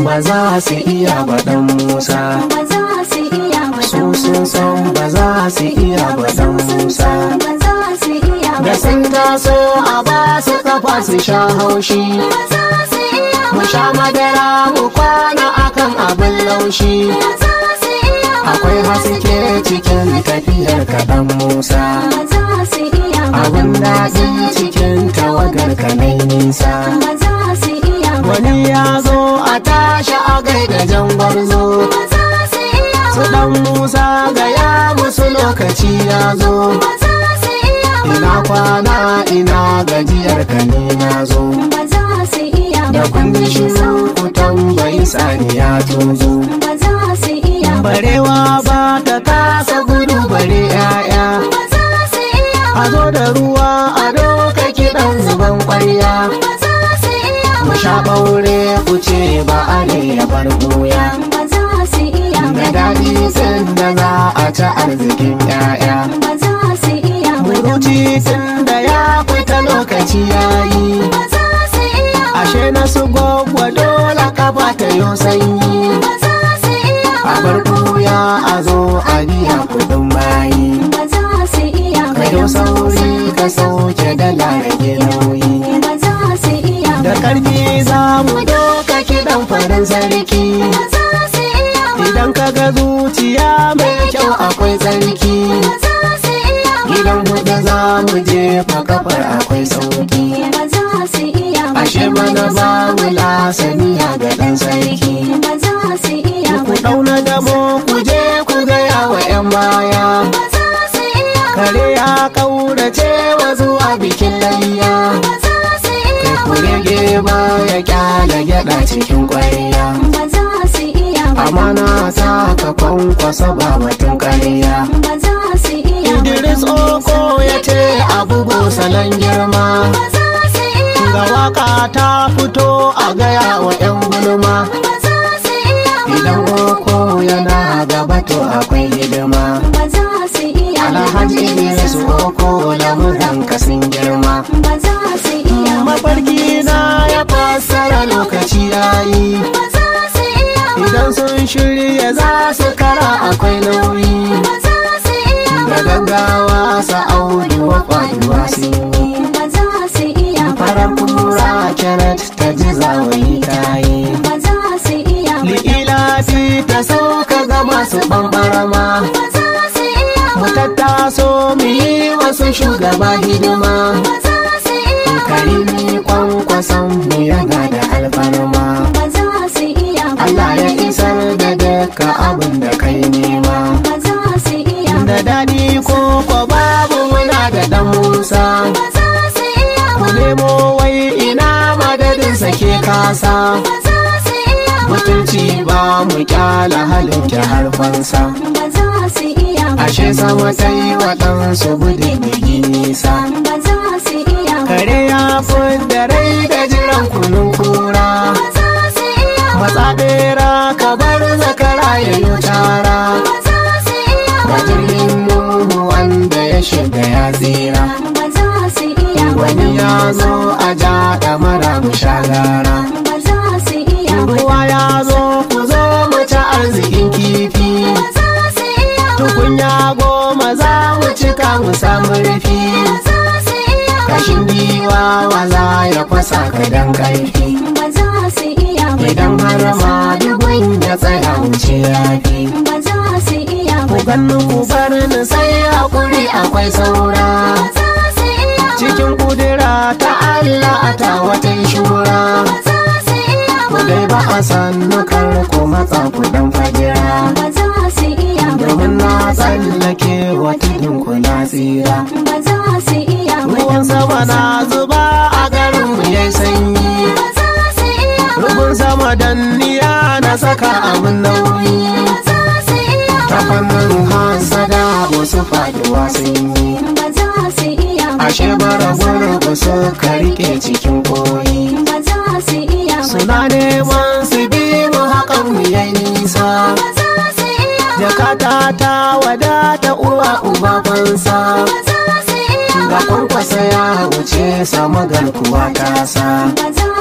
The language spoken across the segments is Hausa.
ba za su iya ba dan musa ba za su iya ba su sun san ba za su iya ba dan musa ba za su iya ba da sun taso a ba su kafa su sha haushi ba za su iya mu sha madara mu kwana akan abin laushi ba za su iya ba akwai haske cikin tafiyar kaɗan musa ba za su iya ba abin daɗi cikin tawagar kanai nisa ba za su iya ba wani ya zo a tashi a gaida jan gwarzo ba za su iya su ba ɗan musa ga ya musu lokaci ya zo ba za su iya ba ina kwana ina gajiyar ka ne na zo ba za su iya ba da kundi shi ku tambayi saniya tozo ba za su iya ba barewa ba ta kasa gudu bare 'ya'ya ba za su iya ba a zo da ruwa a doka kiɗan zuban ƙwarya ba za su iya mu ba sha ɓaure ku ce ba a ne ya bar ɓuya ba za su iya da ba daɗi tun da za a ci arzikin 'ya'ya ba za su iya ba muruci tun da ya fita lokaci ya yi ba za su iya ba ashe na su gwaggwa dole kafa ta yo sanyi ba za su iya a ba bar ɓuya a zo a biya kuɗin bayi ba za su iya ba ka yo sauri ka sauke dala rage nauyi ba za su iya da ba ƙarfi za mu doka kiɗan farin sarki ba za su iya ba idan ka ga zuciya mai kyau akwai tsarki ba za su iya ba gidan huɗu za mu jefa kafar akwai sauki ba za su iya ba ashe mana ba mu lasaniya ga ɗan sarki ba za su iya ku ba ɗauna damo ku je ku gaya wa 'yan baya ba za su iya ba kare ya ƙaurace wa zuwa bikin layya ba za su iya ku ba rage ba ya kyala gyaɗa cikin ƙwarya ba za su iya ba amana ta ka kwankwasa ba batun ƙarya ba za su iya ba Idris Oko ya ce abu salon girma ba za su iya ga ba waka ta fito a gaya wa 'yan gulma ba za su iya ba idan Oko yana gaba to akwai hidima ba za su iya ba Alhaji Idris Oko lamuran ka sun girma ba za su iya ba mafarki na ya fassara lokaci yayi ba za su iya ba idan sun shirya za su kara akwai nauyi ba za su iya da ba gaggawa sa audu wa faduwa sun yi ba za su iya ba farar kura kyarat ta ji zawayi tayi ba za su iya ba li'ilafi ta sauka ga masu ɓanɓarama ba za su iya mu ba tattaso mu yi wasu shugaba hidima ba za su iya ba karimi kwankwason mu yana da alfarma ba za su iya ba Allah ya isar da duka abin da kai nema ba za su iya ba da daɗi ko ko babu muna da ɗan musa ba za su iya ku ba nemo wai ina madadin sake kasa ba za su iya ba mutunci ba mu kyala halin ki harfansa ba za su iya ba ashe sama ta yi waɗansu gudun digi nisa ba za su iya ba kare ya da rai da jiran kunun kura ba za su iya ba matsa bera ka bar zakara ya yi tara ba za su iya ga ba jirgin nuhu wanda ya shiga ya tsira ba za su iya ba wani ya zo a ja mara mu sha gara ba za su iya ba ruwa ya zo ku zo mu ci arzikin kifi ba za su iya ba tukunya goma za mu cika mu samu rufi ba za su iya ba kashin giwa waza ya fasa ka dan karfi ba za su iya ba idan har ma dubun ya tsaya wuce yafi ba za su iya ku ba ganni ku bar ni sai hakuri akwai saura ba za su iya ba cikin kudura ta Allah a ta wata shura ba za su iya ku ba dai ba a sannu kar ku matsa ku dan fajira ba za su iya ba domin na tsallake wata ku na tsira ba za su iya ba ruwan sama na zuba a garin mu yayi sanyi ba za su iya ba rubun sama danniya na saka abin nauyi ba za su iya ta ba fannin hasada wasu faduwa sun yi ba za su iya ba ashe bara gurbu suka rike cikin koyi ba za su iya ba suna neman su bi mu hakan mu yayi nisa ba za su iya ba jakata ta wadata uwa uba fansa ba za su iya ga ba kwankwasa ya wuce sama garkuwa ta sa ba za su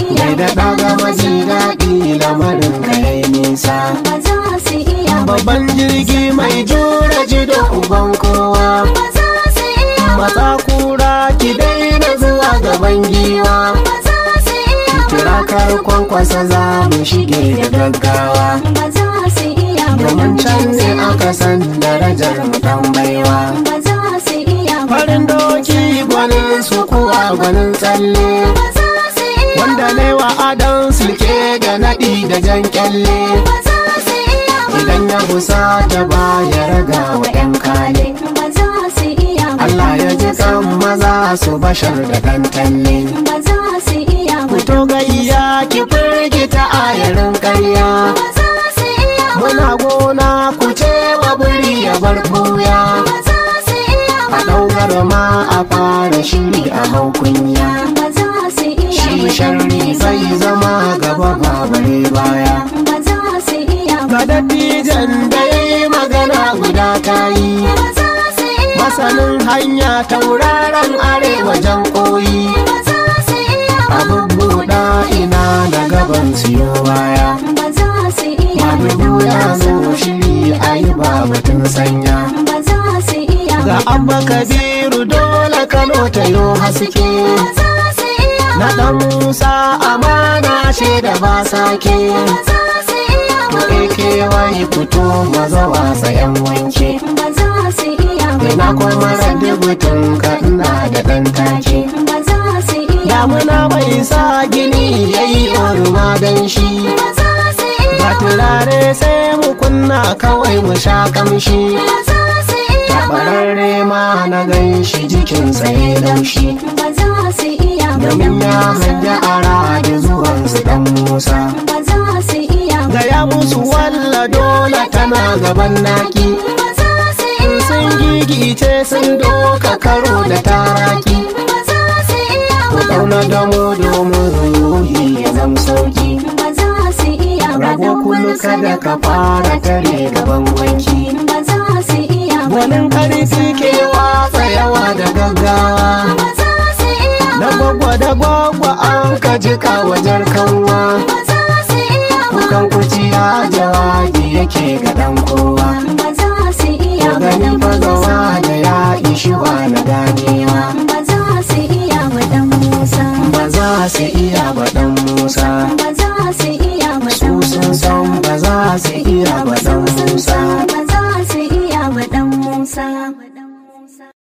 iya Mai da ɗaga maji daɗi lamarin ka yayi nisa ba za su iya ba Babban jirgi mai jura jido uban kowa ba za su iya ba Matsa kura ki daina zuwa gaban giwa ba za su iya ba Tirakar kwankwasa za mu shige da gaggawa ba za su iya ba Domin can ne aka san darajar mu dan baiwa ba za su iya ba Farin doki gwanin su kuwa gwanin tsalle ba za su iya Wanda ne wa adon sulke da naɗi da jan kyalle ba za su iya ba Idan ya busa ta baya raga wa ‘yan kale ba za su iya ba Allah ya ji kan maza su bashar da ɗan talle ba za su iya ba Fito gayya ki firgita ayarin ƙarya ba za su iya ba Muna gona ku ce wa buri ya bar ɓuya ba za su iya A ba ɗaukar ma a fara shiri a hau kunya ba za su iya Shi ba sharri zai zama gaba ba bare baya ba za su iya ba Ga dattijan da ya yi magana guda ta yi ba za su iya Masanin hanya tauraron arewa jan koyi ba za su iya ba Abin buɗa ina da gaban siyo baya ba za su iya Babu ba buya zo shiri a yi babatun sanya ba za su iya Ga ba abba kabiru dole kano ta yo haske ba za su iya Na ba ɗan Musa amana ce da ba sake ba za su iya ba AKY fito maza wasa yan wanke ba za su iya ba Ina kuma radibutun ka ina da ɗan take ba za su iya Damuna bai sa gini yayi oruma dan shi ba za su iya Ga turare sai mu kunna kawai mu sha kamshi ba za su iya ba Tabararre ma na gan shi jikinsa ya laushi ba za su iya ba Domin ya hanja ara da zuwansu dan Musa ba za su iya ba Gaya musu walla dole tana gaban naki ba za su iya Sun gigice sun doka karo da taraki ba za su iya Ku ba ɗauna da mu domin ruhi ya zam sauki ba za su iya ba Rago kulu kada ka fara tare gaban wanki ba za su iya ba Gwanin karfi ke watsa yawa da gaggawa ba za su iya Da ba gwagwa da gwagwa an ka jika wajen kanwa ba za su iya ba Kukan kuciya jawabi yake ga ɗan kowa ba za su iya Ko ba gani fa gawa da ya ishi wa na gane